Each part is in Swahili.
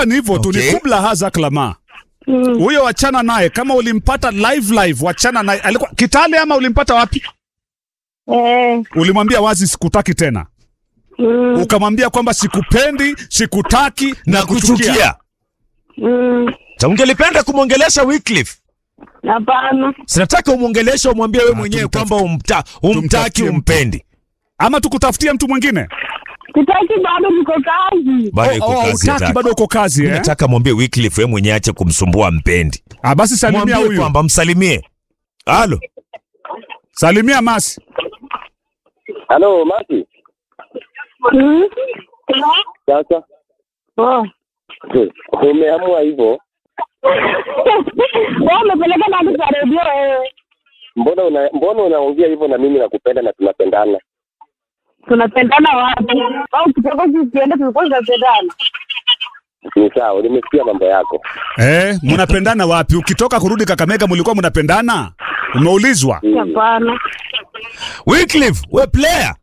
unajua ni hivyo tu Okay. ni kubla haza klama Mm. huyo wachana naye kama ulimpata live live wachana naye alikuwa kitale ama ulimpata wapi Eh. ulimwambia wazi sikutaki tena Mm. ukamwambia kwamba sikupendi sikutaki na kuchukia Mm. Sa ungelipenda kumwongelesha Wycliffe Hapana. sinataka umwongeleshe umwambie wewe mwenyewe tumtafute- kwamba umta, umtaki tumtafutie mtu. umpendi ama tukutafutia mtu mwingine Sitaki bado niko kazi. bado Oh, iko oh, kazi hutaki, hataki. bado uko kazi Mimi eh? nataka mwambie Wycliffe wewe mwenyewe ache kumsumbua mpendi Ah, basi salimia mwambie huyu kwamba msalimie halo salimia masi Halo, Mati. Mm. Sasa Oh. umeamua hivyo, Wewe umepeleka na kwa redio wewe. mbona una, mbona unaongea hivyo na mimi nakupenda na tunapendana? Tunapendana wapi? Au kutoka tukienda tulikuwa tunapendana. Ni sawa, nimesikia mambo yako. eh, mnapendana wapi ukitoka kurudi kakamega mlikuwa mnapendana umeulizwa Hapana. Wycliffe we player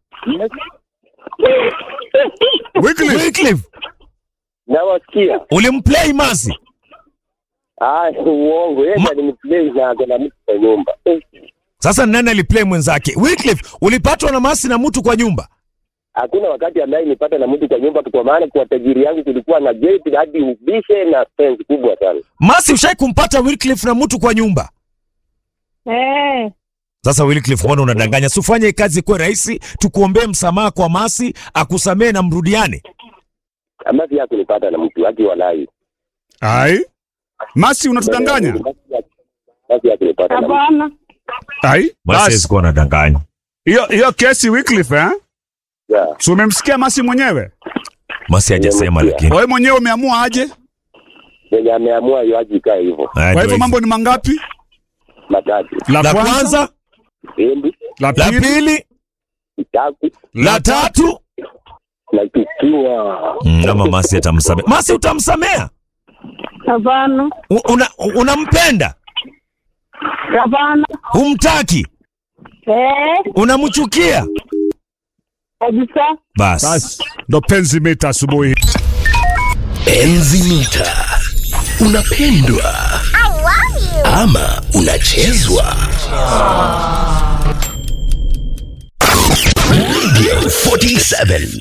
Wycliffe, Wycliffe Nawasikia. ulimplay Masi Ah, uongo. Yeye Ma- aliniplay na ako na mtu kwa nyumba. Eh, sasa nani aliplay mwenzake Wycliffe ulipatwa na Masi na mtu kwa nyumba Hakuna wakati ambaye nipata na mtu kwa nyumba, kwa maana kwa tajiri yangu kulikuwa na gate hadi ubishe na fence kubwa sana. Masi ushai kumpata Wycliffe na mtu kwa nyumba Eh. Sasa Wycliffe, mbona unadanganya? Si ufanye kazi kuwe rahisi, tukuombee msamaha kwa Masi akusamee na mrudiane. Ama pia kunipata na mtu hadi walai. ai masi unatudanganya Basi ya kunipata na mtu. Hapana. ai basi kuwa anadanganya. hiyo hiyo kesi Wycliffe eh Yeah. si umemsikia masi mwenyewe Masi hajasema lakini. wewe mwenyewe umeamua aje Mwenye ameamua yoaji ikae hivyo. Haya, kwa ndio hivyo mambo ni mangapi Matatu. la, La kwanza, kwanza, Endi, la la pili pili, kitatu la tatu. na kikiwa. Mm, Kama Masi atamsamea. Masi utamsamea? Hapana. U- Una, unampenda? Hapana. Humtaki? Eh. Unamchukia? Kabisa. Basi. basi ndo penzi mita asubuhi Enzi mita. Unapendwa ama unachezwa? Radio 47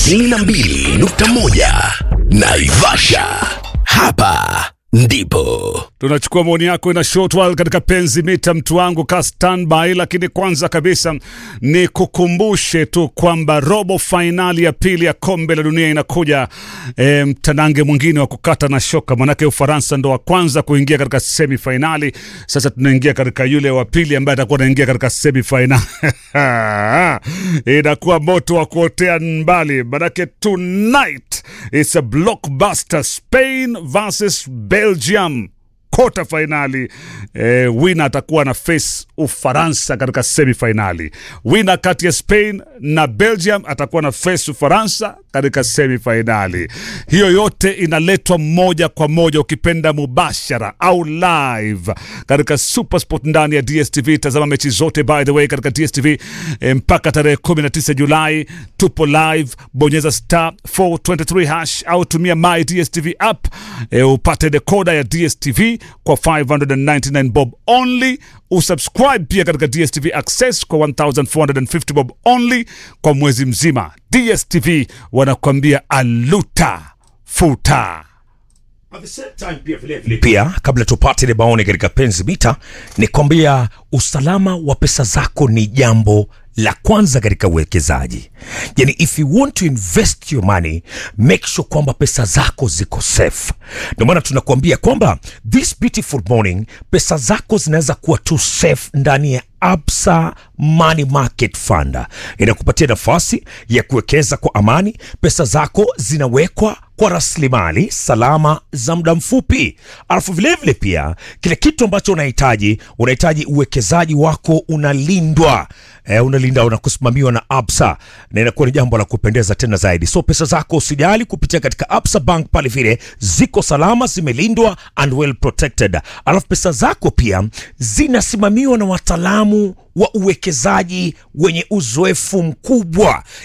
92.1 Naivasha. Hapa ndipo tunachukua maoni yako ina short while katika penzi mita mtu wangu ka standby lakini kwanza kabisa ni kukumbushe tu kwamba robo fainali ya pili ya kombe la dunia inakuja e, mtanange mwingine wa kukata na shoka manake ufaransa ndo wa kwanza kuingia katika semi fainali sasa tunaingia katika yule wa pili ambaye atakuwa anaingia katika semi fainali inakuwa moto wa kuotea mbali manake tonight it's a blockbuster spain versus belgium kota fainali eh, wina atakuwa na face ufaransa katika semi fainali wina kati ya spain na belgium atakuwa na face ufaransa katika semi fainali hiyo yote inaletwa moja kwa moja ukipenda mubashara au live katika supersport ndani ya dstv tazama mechi zote by the way katika dstv eh, mpaka tarehe 19 julai tupo live bonyeza star 423 hash au tumia my dstv app eh, upate dekoda ya dstv kwa 599 bob only usubscribe pia katika dstv access kwa 1450 bob only kwa mwezi mzima dstv wanakuambia aluta futa pia kabla tupate ile maoni katika penzi mita ni kwambia usalama wa pesa zako ni jambo la kwanza katika uwekezaji yani if you want to invest your money make sure kwamba pesa zako ziko safe ndio maana tunakuambia kwamba this beautiful morning pesa zako zinaweza kuwa tu safe ndani ya absa money market fund inakupatia nafasi ya kuwekeza kwa amani pesa zako zinawekwa kwa rasilimali salama za muda mfupi alafu vilevile pia kile kitu ambacho unahitaji unahitaji uwekezaji wako unalindwa e, unalinda na kusimamiwa na absa na inakuwa ni jambo la kupendeza tena zaidi so pesa zako usijali kupitia katika absa bank pale vile ziko salama zimelindwa and well protected alafu pesa zako pia zinasimamiwa na wataalamu wa uwekezaji wenye uzoefu mkubwa yani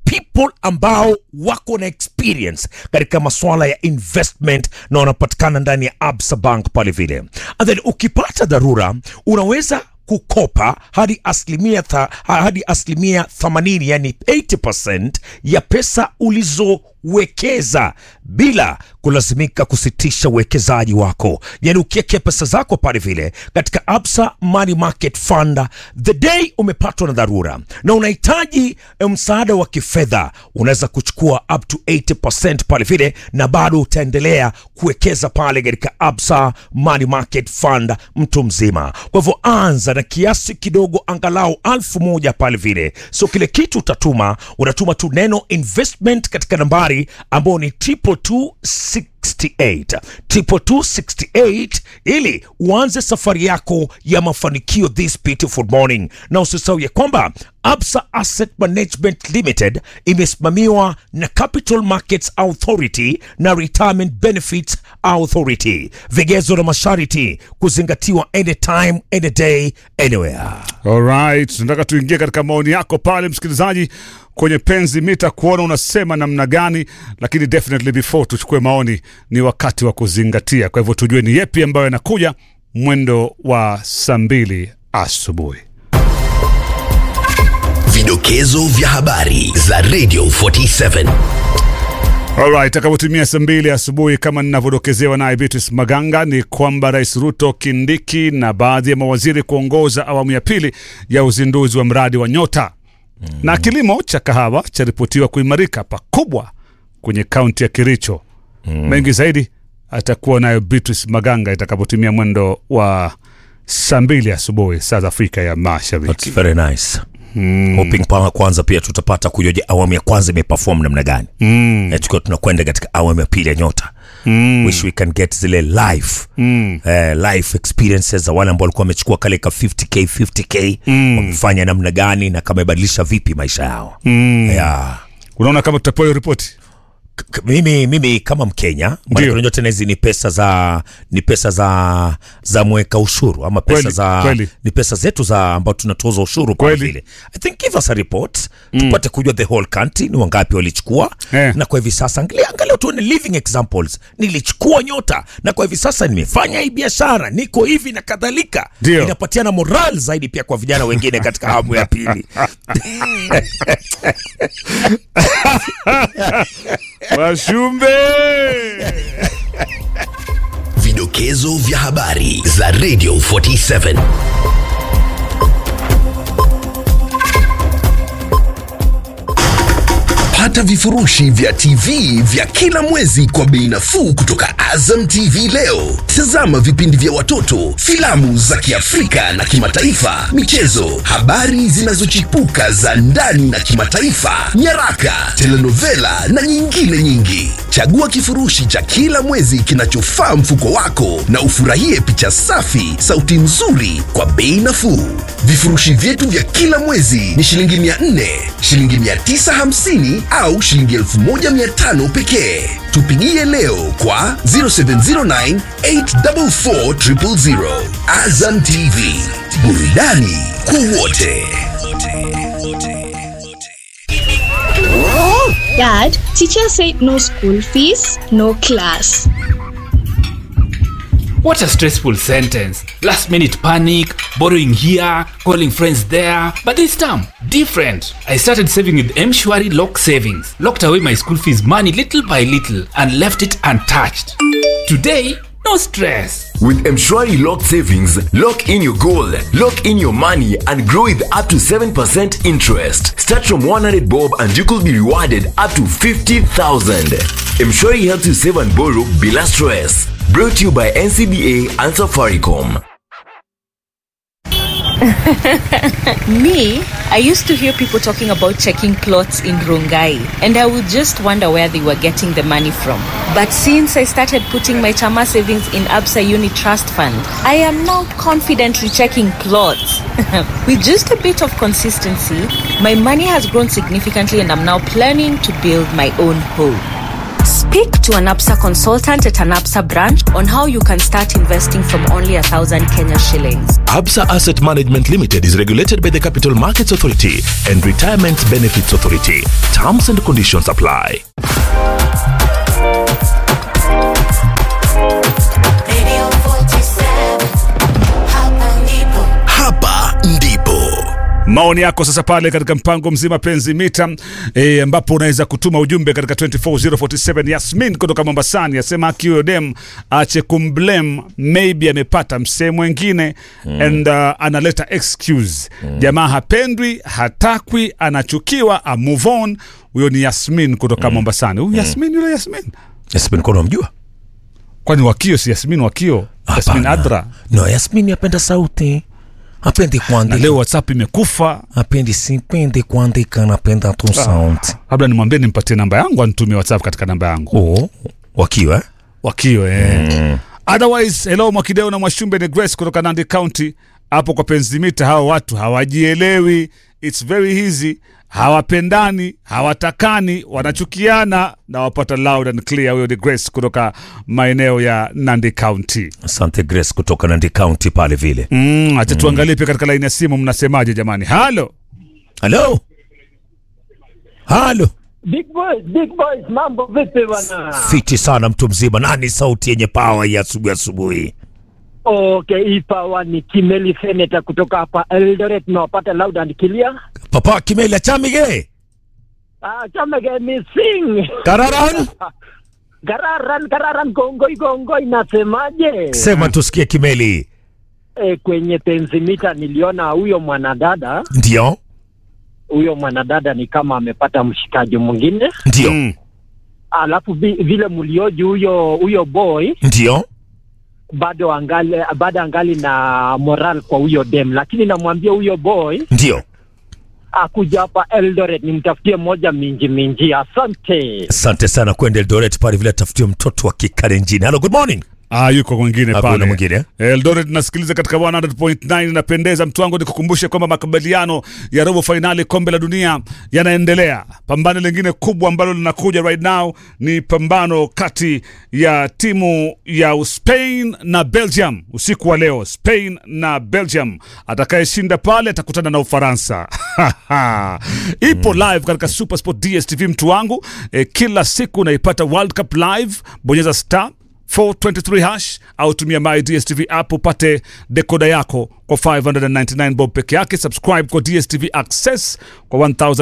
people ambao wako na experience katika masuala ya investment na wanapatikana ndani ya Absa Bank pale vile. And then ukipata dharura unaweza kukopa hadi asilimia tha, hadi asilimia 80 yani 80% ya pesa ulizowekeza bila kulazimika kusitisha uwekezaji wako. Yani ukiwekea pesa zako pale vile katika Absa Money Market Fund, the day umepatwa na dharura na unahitaji eh, msaada wa kifedha, unaweza kuchukua up to 80% pale vile, na bado utaendelea kuwekeza pale katika Absa Money Market Fund mtu mzima. Kwa hivyo anza na kiasi kidogo, angalau alfu moja pale vile. So kile kitu utatuma, unatuma tu neno investment katika nambari ambayo ni triple two 68 triple 268 ili uanze safari yako ya mafanikio this beautiful morning, na usisahau ya kwamba Absa Asset Management Limited imesimamiwa na Capital Markets Authority na Retirement Benefits Authority. Vigezo na masharti kuzingatiwa anytime, any day, anywhere. Alright, nataka tuingie katika maoni yako pale msikilizaji kwenye penzi mita kuona unasema namna gani, lakini definitely before tuchukue maoni, ni wakati wa kuzingatia. Kwa hivyo tujue ni yepi ambayo yanakuja mwendo wa saa mbili asubuhi. Vidokezo vya habari za Radio 47. Alright, takapotimia saa mbili asubuhi kama ninavyodokezewa naye Beatrice Maganga ni kwamba Rais Ruto, Kindiki na baadhi ya mawaziri kuongoza awamu ya pili ya uzinduzi wa mradi wa Nyota na kilimo cha kahawa charipotiwa kuimarika pakubwa kwenye kaunti ya Kericho. Mengi zaidi atakuwa nayo Beatrice Maganga itakapotimia mwendo wa saa mbili asubuhi saa za Afrika ya Mashariki. That's very nice. Hoping pa kwanza pia tutapata kujoja awamu ya kwanza imeperform namna gani mm. tukiwa tunakwenda katika awamu ya pili ya nyota mm. wish we can get zile live mm. eh, live experiences za wale ambao walikuwa wamechukua kale ka 50k 50k mm. wamefanya namna gani na kama imebadilisha vipi maisha yao mm. yeah. Unaona kama tutapewa hiyo ripoti? K- k- mimi, mimi kama Mkenya Ndio. unajua tena hizi ni pesa za ni pesa za za mweka ushuru ama pesa Kweli, za kweli. ni pesa zetu za ambao tunatoza ushuru kwa Kweli. vile I think give us a report tupate kujua the whole country ni wangapi walichukua Eh. na kwa hivi sasa angalia angalia tuone living examples nilichukua nyota na kwa hivi sasa nimefanya hii biashara niko hivi na kadhalika Ndio. inapatiana moral zaidi pia kwa vijana wengine katika awamu ya pili Washumbe Vidokezo vya habari za Radio 47. Pata vifurushi vya TV vya kila mwezi kwa bei nafuu kutoka Azam TV leo. Tazama vipindi vya watoto, filamu za Kiafrika na kimataifa, michezo, habari zinazochipuka za ndani na kimataifa, nyaraka, telenovela na nyingine nyingi. Chagua kifurushi cha kila mwezi kinachofaa mfuko wako na ufurahie picha safi, sauti nzuri kwa bei nafuu. Vifurushi vyetu vya kila mwezi ni shilingi 400, shilingi 950 au shilingi 1500 pekee. Tupigie leo kwa 0709 844 000. Azam TV, burudani kwa wote. Dad, teacher said no school fees, no class. What a stressful sentence. Last minute panic, borrowing here, calling friends there. But this time, different. I started saving with Mshwari Lock Savings, locked away my school fees money little by little, and left it untouched. Today, no stress. With Mshwari Locked Savings, lock in your goal, lock in your money, and grow with up to 7% interest. Start from 100 bob and you could be rewarded up to 50,000. Mshwari helps you save and borrow bila stress. Brought to you by NCBA and Safaricom. Me, I used to hear people talking about checking clothes in Rongai, and I would just wonder where they were getting the money from. But since I started putting my Chama savings in Absa Uni Trust Fund, I am now confidently checking clothes. With just a bit of consistency, my money has grown significantly, and I'm now planning to build my own home. Speak to an APSA consultant at an APSA branch on how you can start investing from only a thousand Kenya shillings. Absa Asset Management Limited is regulated by the Capital Markets Authority and Retirement Benefits Authority. Terms and conditions apply. Hapa ndipo maoni yako sasa pale katika mpango mzima penzi mita e, ambapo unaweza kutuma ujumbe katika 24047 Yasmin kutoka Mombasani asema akiyo dem ache kumblame maybe amepata msee mwengine mm. and uh, analeta excuse mm. jamaa hapendwi hatakwi anachukiwa a move on huyo ni Yasmin kutoka mm. Mombasani huyu Yasmin yule Yasmin Yasmin kono unamjua? kwani wakio si Yasmin wakio Yasmin Hapana. Adra No, Yasmin apenda sauti. Apendi na kuandika. leo WhatsApp imekufa Apendi sipendi kuandika, napenda tu sauti. labda nimwambie nimpatie namba yangu anitumie WhatsApp katika namba yangu Oh, wakiwa eh? wakio eh. otherwise hello mwakideo na mwashumbe ni grace kutoka nandi county hapo kwa penzimita hawa watu hawajielewi its very easy hawapendani hawatakani wanachukiana na wapata loud and clear huyo ni grace kutoka maeneo ya nandi county Asante Grace kutoka Nandi County pale vile. mm, acha tuangalie pia katika laini ya simu mnasemaje jamani halo Halo. Halo. Big boys, big boys, mambo vipi bwana? Fiti sana mtu mzima. Nani sauti yenye pawa ya asubuhi asubuhi? Okay, hii pawa ni Kimeli Seneta kutoka hapa Eldoret, nawapata loud and clear. Papa Kimela Chamige. Ah, chamege missing. Kararan. Gararan, gararan, gongoi, gongoi, nasemaje? Sema tusikie Kimeli. E, kwenye penzimita niliona huyo mwanadada, Ndio. huyo mwanadada ni kama amepata mshikaji mwingine, Ndio. mm. alafu vi, vile mlioji huyo huyo boy Ndio. bado angali bado angali na moral kwa huyo dem, lakini namwambia huyo boy Ndio. akuja hapa Eldoret nimtafutie moja minji minji. Asante. Asante sana kwenda Eldoret pale vile tafutie mtoto wa kikalenjini. Hello, good morning. Ah, yuko mwingine Ah, kuna pale mwingine, eh? Eldoret nasikiliza katika 100.9 inapendeza. Mtu wangu nikukumbushe kwamba makubaliano ya robo fainali kombe la dunia yanaendelea. Pambano lingine kubwa ambalo linakuja right now ni pambano kati ya timu ya Spain na Belgium usiku wa leo. Spain na Belgium, atakayeshinda pale atakutana na Ufaransa. Ipo live katika Supersport DStv mtu wangu e, kila siku unaipata World Cup live. Bonyeza star 423 hash au tumia my DSTV app upate dekoda yako kwa 599 bob peke yake. Subscribe kwa DSTV Access kwa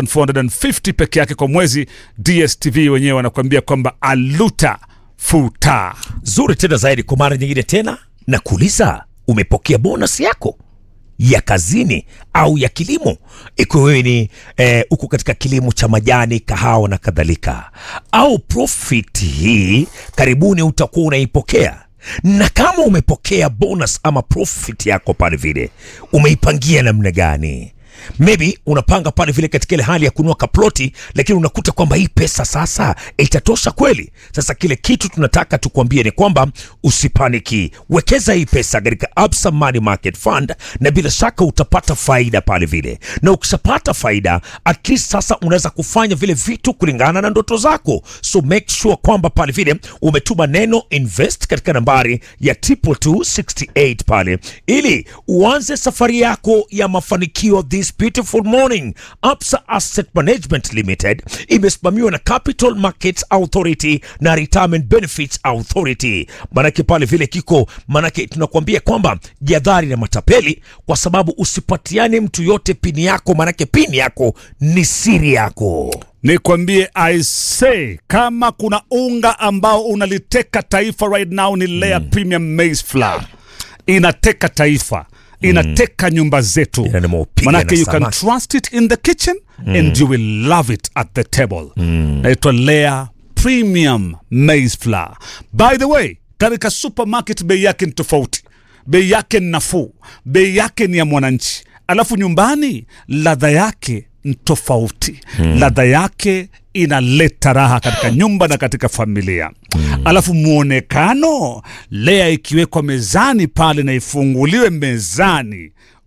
1450 peke yake kwa mwezi. DSTV wenyewe wanakuambia kwamba aluta futa. Zuri tena zaidi kwa mara nyingine tena na kuuliza, umepokea bonus yako ya kazini au ya kilimo, ikiwa wewe ni eh, uko katika kilimo cha majani, kahawa na kadhalika, au profit hii karibuni utakuwa unaipokea. Na kama umepokea bonus ama profit yako pale vile, umeipangia namna gani? maybe unapanga pale vile katika ile hali ya kununua kaploti, lakini unakuta kwamba hii pesa sasa itatosha kweli. Sasa kile kitu tunataka tukwambie ni kwamba usipaniki, wekeza hii pesa katika Absa Money Market Fund, na bila shaka utapata faida pale vile, na ukishapata faida at least sasa unaweza kufanya vile vitu kulingana na ndoto zako. So make sure kwamba pale vile umetuma neno invest katika nambari ya triple 268 pale, ili uanze safari yako ya mafanikio this beautiful morning. Absa Asset Management Limited imesimamiwa na Capital Markets Authority na Retirement Benefits Authority. Manake pale vile kiko, manake tunakuambia kwamba jadhari na matapeli, kwa sababu usipatiane mtu yote pini yako, manake pini yako ni siri yako. Nikwambie I say, kama kuna unga ambao unaliteka taifa right now ni Lea Premium Maize Flour. Inateka taifa, inateka nyumba zetu, Ina nimeupiga manake na you can samaki. trust it in the kitchen and you will love it at the table. Naitwa Lea Premium Maize Flour. By the way, katika supermarket bei yake ni tofauti, bei yake ni nafuu, bei yake ni ya mwananchi, alafu nyumbani ladha yake ni tofauti ladha yake inaleta raha katika nyumba na katika familia alafu mwonekano lea ikiwekwa mezani pale na ifunguliwe mezani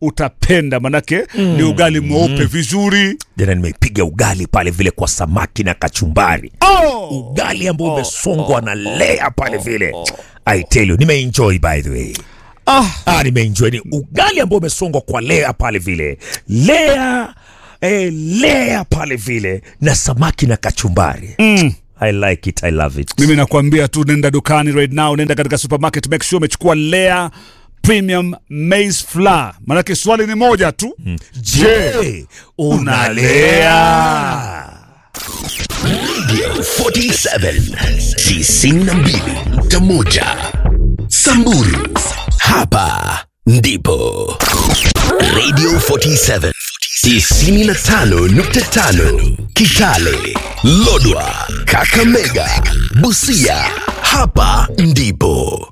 utapenda manake ni ugali mweupe vizuri jana nimepiga ugali pale vile kwa samaki na kachumbari oh! ugali ambao umesongwa na lea pale vile I tell you nimeenjoy by the way ah. ah, nimeenjoy ni ugali ambao umesongwa kwa lea pale vile lea eh, lea pale vile na samaki na kachumbari mm. I like it, I love it. mimi nakwambia tu nenda dukani right now nenda katika supermarket make sure umechukua lea premium maize flour manake swali ni moja tu je unalea Radio 47 92.1 Samburu hapa ndipo Radio 47 95.5 Kitale Lodwa Kakamega Busia hapa ndipo